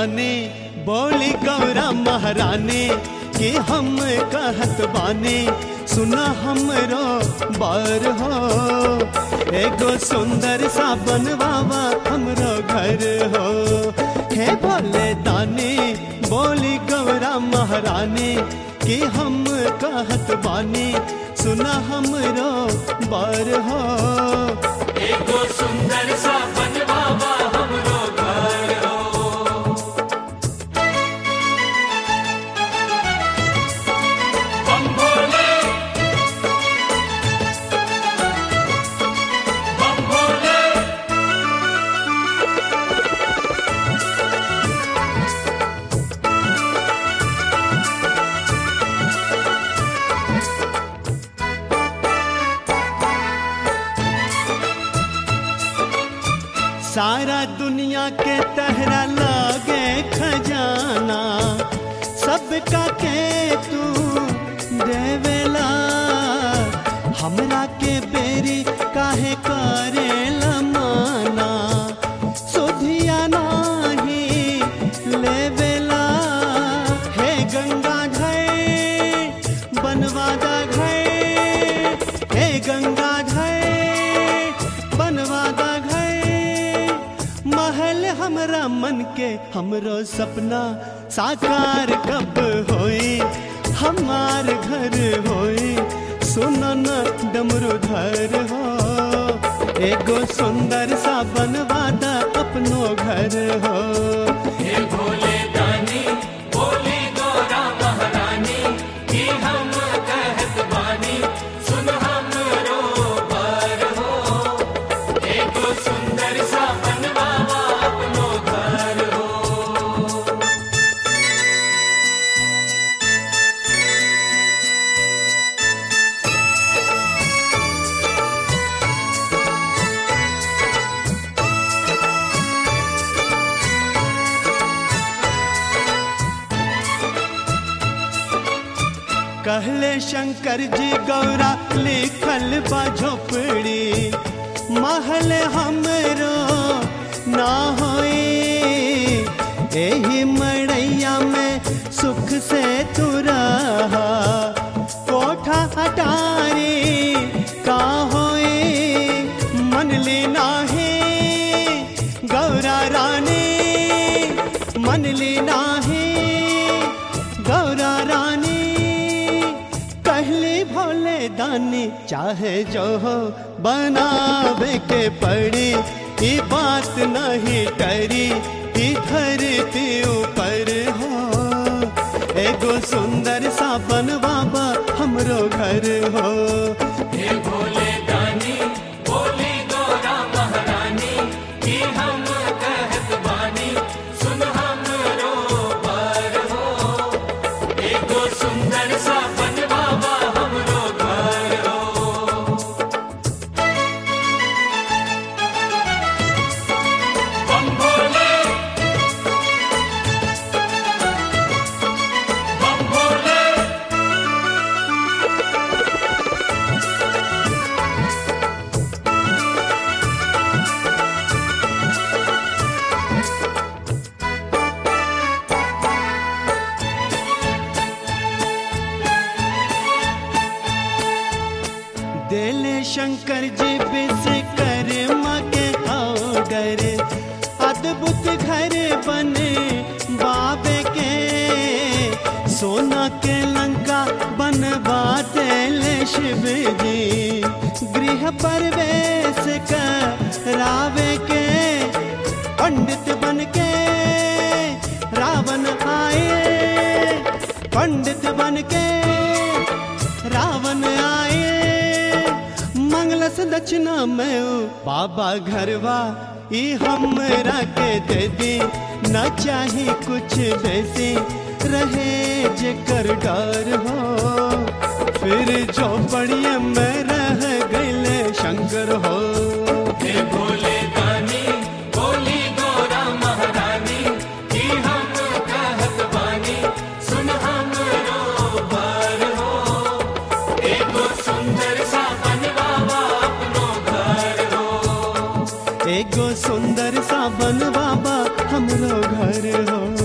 दाने बोली गौरा महारानी कि हम कहत बानी सुना हमरो बार हो एगो सुंदर सा बनवावा हमरो घर हो हे भोले दानी बोली गौरा महारानी कि हम कहत बानी सुना हमरो बार हो एगो सुंदर सा बनवावा हमरो घर हो बम भोले बम भोले सारा दुनिया के तहरा लागे खजाना सबका के तू देवेला हमरा के बेरी काहे करे माना सुधिया नाही लेवेला हे गंगा घाय बनवादा घाय हे गंगा घाय बनवादा घाय महल हमरा मन के हमरो सपना साकार कब होई हमार घर होई सुनो न डमरूधर हो एगो सुंदर सा बनवादा अपनो घर हो हे भोले दानी बोली गौरा महारानी कि हम कहत बानी सुन हमरो पर हो एगो सुंदर सा बनवावा अपनो घर हो कहले शंकर जी गौरा लिखल बा झोपड़ी महल हमरो ना होई एही मड़ैया में सुख से तू रहा कोठा हटारी का होई मन ली नाही गौरा रानी मन ली नाही गौरा रानी कहली भोले दानी चाहे जो हो बनावे के पड़ी ई बात नहीं टरी ई धरती ऊपर हो एगो सुंदर सा बनवाबा हमरो घर हो हे भोले दानी बोली गौरा महारानी कि हम कहत बानी सुन हमरो पर हो एगो सुंदर सा बनवावा हमरो घर हो बम भोले बम भोले देले शंकर जी विश्वकर्मा के ऑर्डर अद्भुत घर बने बाबे के सोना के लंका बनवा देले शिव जी गृह प्रवेश करावे के पंडित बन के रावण आए पंडित बन के रावण आए मंगलस दक्षिणा में ऊ बाबा घरवा ई हमरा के दे दी न चाही कुछ बेसी रहे जेकर डर हो फिर जो बढ़िया में रह गईले शंकर हो हे भोले दानी बोली गौरा महारानी कि हम कहत बानी सुन हमरो पर हो एगो सुंदर सा बनवावा अपनो घर हो एगो सुंदर सा बन बाबा हमरो घर हो